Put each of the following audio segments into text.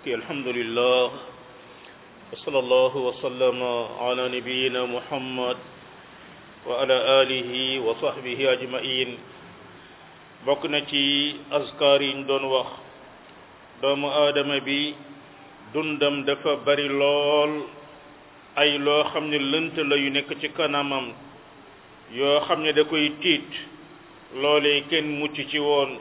mbokki alhamdulillah wa sallallahu wa sallama ala nabiyina muhammad wa ala alihi wa sahbihi ajmain bokk na ci azkar yi ñu doon wax doomu aadama bi dundam dafa bari lool ay loo xam ne lënt la yu nekk ci kanamam yoo xam ne da koy tiit loolee kenn mucc ci woon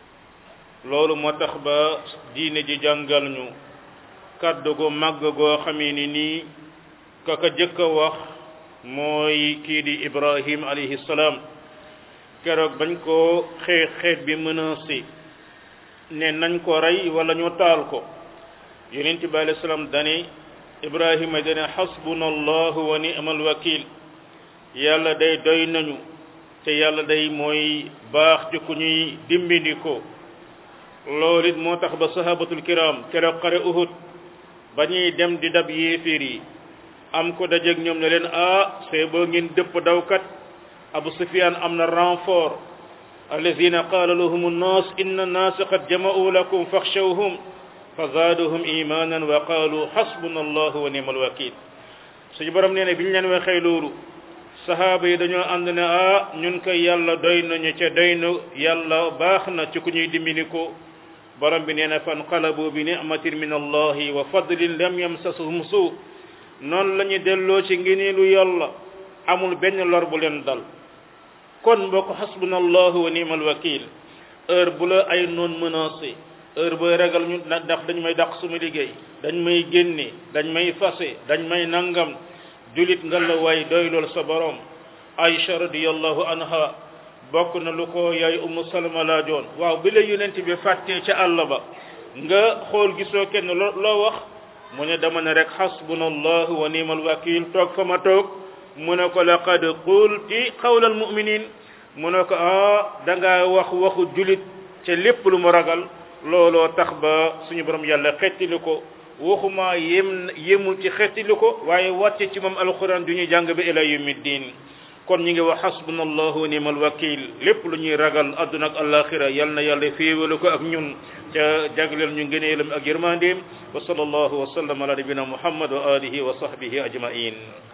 loolu moo tax ba diine ji jàngal ñu kàddu gu màgg goo xamee ni nii kaka jëkk a wax mooy kii di ibrahim alayhi salaam keroog bañ ko xeex xeet bi menacé ne nañ ko rey wala ñu taal ko yonent bi alayhi salaam dane ibrahima dane xasbuna allahu wa ni'mal wakil yàlla day doy nañu te yàlla day mooy baax ci ku ñuy dimbindiko loolu it moo tax ba sahabatul kiram keroog xare uhud ba ñuy dem di dab yéeféer yi am ko dajeeg ñoom ne leen ah c'est boo ngeen dëpp dawkat abu sufyan am na renfort alladina qaala lahum nnaas inna nnaasa qad jama'u lakum faxshawhum fa zaaduhum imanan wa qaalu xasbuna allahu wa ni'mal wakil suñu borom nee ne bi ñu leen waxee loolu sahaaba yi dañoo ànd ne ah ñun koy yàlla doy nañu ca doy na yàlla baax na ci ku ñuy dimbali ko borom bi nee na fanqalabu bi ni'matin min allahi wa fadlin lam yamsasuhum suu noonu la ñu delloo ci ngëneelu yàlla amul benn lor bu leen dal kon mbokk xasbuna allahu wa ni'mal wakil heure bu la ay noon menacé heure booy ragal ñu ndax dañ may dàq suma liggéey dañ may génne dañ may fase dañ may nangam julit nga la waay doy lool sa borom Aïcha radiyallahu anha bokk na lu ko yaay Ummu Salama laajoon waaw bi la yonent bi fàttee ca àll ba nga xool gisoo kenn loo wax mu ne dama ne rek xasbuna allahu wa ni'mal wakil toog fa ma toog mu ne ko laqad qulti qawlal mu'minin mu ne ko ah da ngaa wax waxu julit ca lépp lu mu ragal looloo tax ba suñu borom yàlla xettili ko waxuma yem yemul ci xettili ko waaye wàcce ci moom alquran du ñuy jàng ba ila yawmi diin kon ñi ngi wax xasbuna allahu wa ni'mal wakil lépp lu ñuy ragal adduna ak alaxira yal na yàlla féewale ko ak ñun ca jagleel ñu ngëneelam ak yërmandeem wa sallallahu wa sallam ala nabina muhammad wa alihi wa sahbihi ajmain